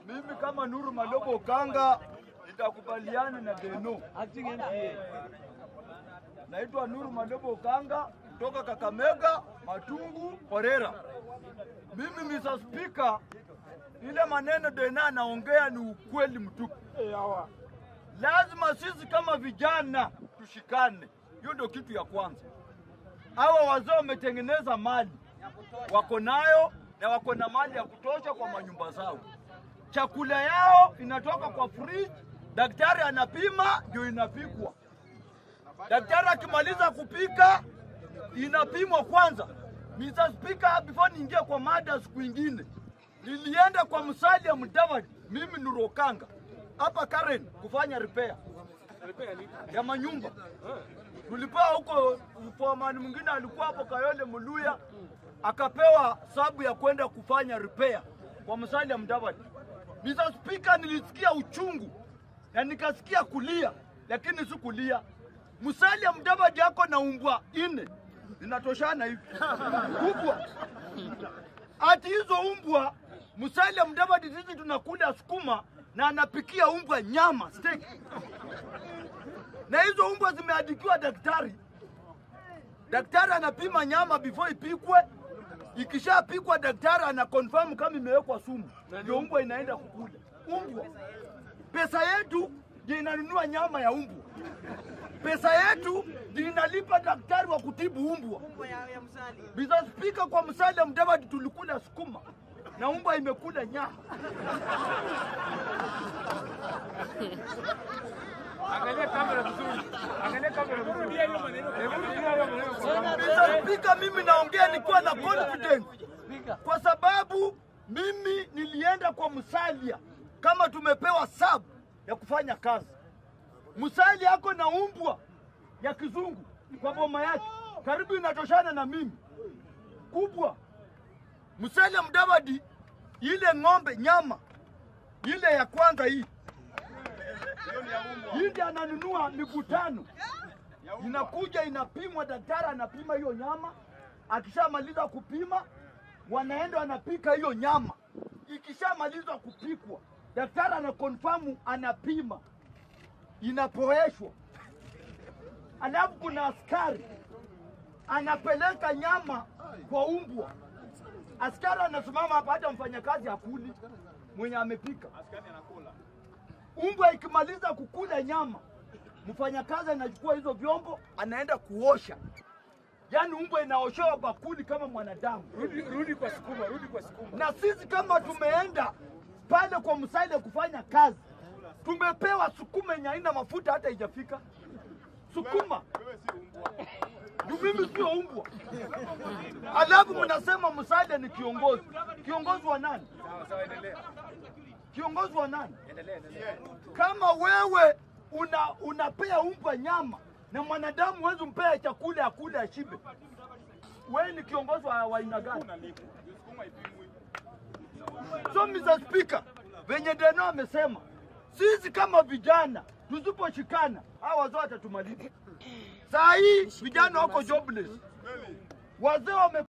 Mimi kama Nuru Malobo Okanga nitakubaliana na Beno. Acting MCA. Naitwa Nuru Malobo Okanga kutoka Kakamega, Matungu, Orera. Mimi Mr. Speaker, ile maneno Dena anaongea ni ukweli mtupu. Lazima sisi kama vijana tushikane, hiyo ndio kitu ya kwanza. Hawa wazee wametengeneza mali, wako nayo na wako na mali ya kutosha kwa manyumba zao. Chakula yao inatoka kwa fridge, daktari anapima ndio inapikwa. Daktari akimaliza kupika inapimwa kwanza. Mr. Speaker, before niingie kwa mada siku ingine, nilienda kwa Musalia Mudavadi, mimi Nurokanga hapa Karen kufanya repair ya manyumba. Tulipewa huko, foreman mwingine alikuwa hapo Kayole Muluya, akapewa sabu ya kwenda kufanya repair kwa Musalia Mudavadi. Mr. Speaker, nilisikia uchungu na nikasikia kulia, lakini si kulia. Musalia Mudavadi yako na umbwa ine zinatoshana hivi kubwa, ati hizo umbwa Musalia Mudavadi sisi tunakula sukuma na anapikia umbwa nyama steak, na hizo umbwa zimeandikiwa daktari. Daktari anapima nyama before ipikwe, ikishapikwa daktari ana confirm kama imewekwa sumu, ndio umbwa inaenda kukula. Umbwa pesa yetu ndio inanunua nyama ya umbwa, pesa yetu ndio inalipa daktari wa kutibu umbwa. Mr. Speaker, kwa Musalia Mudavadi tulikula sukuma na umbwa imekula nyama. Angalia kamera vizuri. Angalia kamera vizuri. Hebu rudia hiyo maneno kwa kamera. Mr. Speaker, mimi naongea nikiwa na confidence kwa sababu mimi nilienda kwa Musalia kama tumepewa sub ya kufanya kazi. Musalia ako na umbwa ya kizungu kwa boma yake, karibu inatoshana na mimi kubwa. Musalia Mudavadi, ile ng'ombe nyama ile ya kwanza hii hii ndio ananunua miguu tano inakuja inapimwa, daktari anapima hiyo nyama. Akishamaliza kupima, wanaenda wanapika hiyo nyama. Ikishamalizwa kupikwa, daktari ana confirm, anapima, inapoeshwa, alafu kuna askari anapeleka nyama kwa umbwa. Askari anasimama hapa, hata mfanyakazi hakuli mwenye amepika. Umbwa ikimaliza kukula nyama, mfanyakazi anachukua hizo vyombo anaenda kuosha. Yaani umbwa inaoshewa bakuli kama mwanadamu. Rudi rudi kwa sukuma, rudi kwa sukuma. Na sisi kama tumeenda pale kwa Musalia kufanya kazi, tumepewa sukuma yenye haina mafuta hata haijafika. Sukuma Juu mimi sio umbwa. Alafu mnasema Musalia ni kiongozi. Kiongozi wa nani? Sawa sawa, endelea. Kiongozi wa nani? Endelea, endelea. Kama wewe una unapea umbwa nyama na mwanadamu huwezi mpea chakula akule ashibe, wewe ni kiongozi wa wa aina gani? So Mr. Speaker, venye Deno amesema, sisi kama vijana tusiposhikana, hawa wazee watatumaliza. Saa hii vijana wako jobless, wazee wame